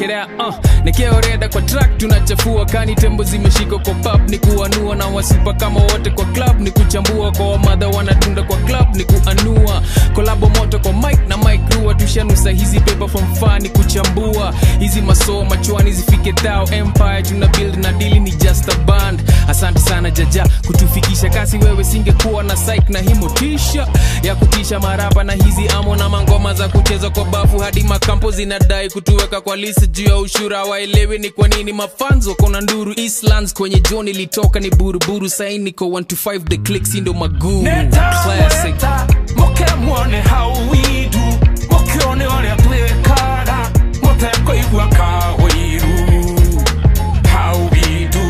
check it out uh, nikioreda kwa track tunachafua kani tembo zimeshika kwa pub ni kuanua na wasipa kama wote kwa club ni kuchambua kwa wamadha wanatunda kwa club ni kuanua kolabo moto kwa mic na mic rua tushanusa hizi paper from far ni kuchambua hizi masoo machwani zifike thao empire tuna build na dili ni just a band asante sana jaja kutufikisha kasi wewe singekuwa na psych na himotisha ya kutisha marapa na hizi amo na mangoma za kucheza kwa bafu hadi makampo zinadai kutuweka kwa lisi juu ya ushura waelewi ni kwa nini mafans wako na nduru eastlands kwenye john ilitoka ni buruburu saini niko 1 to 5 the clicks ndo maguru classic Neta, muke muone how we do mukione ũrĩa twĩkaga mũtekũigua kaũiru how we do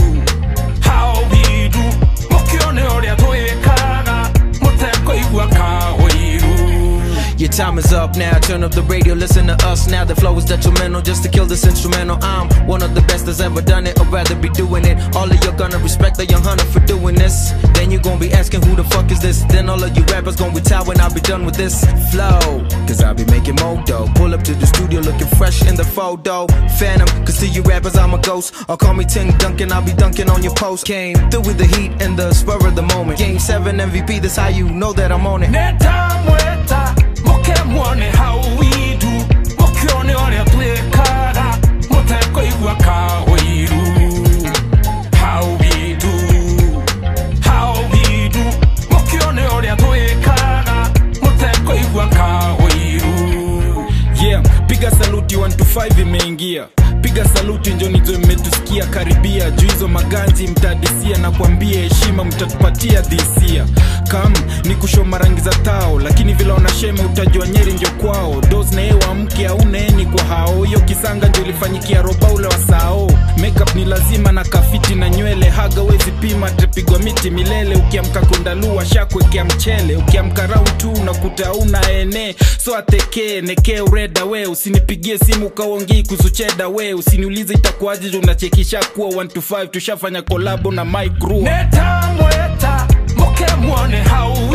how we do mukione ũrĩa twĩkaga mũtekũigua kaũiru Your time is up now. Turn up the radio, listen to us now. The flow is detrimental just to kill this instrumental. I'm one of the best that's ever done it. I'd rather be doing it. All of you gonna respect the young hunter for doing this. Then you gonna be asking who the fuck is this? Then all of you rappers gonna retire when I be done with this flow. Cause I be making more dough. Pull up to the studio looking fresh in the photo. Phantom, cause to you rappers I'm a ghost. Or call me Ting Duncan, I'll be dunking on your post. Came through with the heat and the spur of the moment. Game 7 MVP, that's how you know that I'm on it. neta mweta muke muone how we do mukione ũrĩa twĩkaga mũtekũigua kaũiru how we do how we do mukione ũrĩa twĩkaga mũtekũigua kaũiru yeah piga saluti 1 to 5 imeingia piga saluti njonizo mmetusikia karibia juu hizo maganzi mtadisia na kuambia heshima mtatupatia dhisia kam ni kushoma rangi za tao lakini vile wanashema utajua nyeri ndio kwao dos na ewa mke auneeni kwa hao hiyo kisanga ndio ilifanyikia roba ule wa sao makeup ni lazima na kafiti na nywele haga wezi pima tapigwa miti milele ukiamka kondalua shakwekea mchele ukiamka round tu unakuta una ene so atekee nekee ureda we usinipigie simu ukaongii kuzucheda we usiniulize itakuwaje juu unachekisha kuwa 1 to 5 tushafanya kolabo na mike Rua. neta mweta muke muone how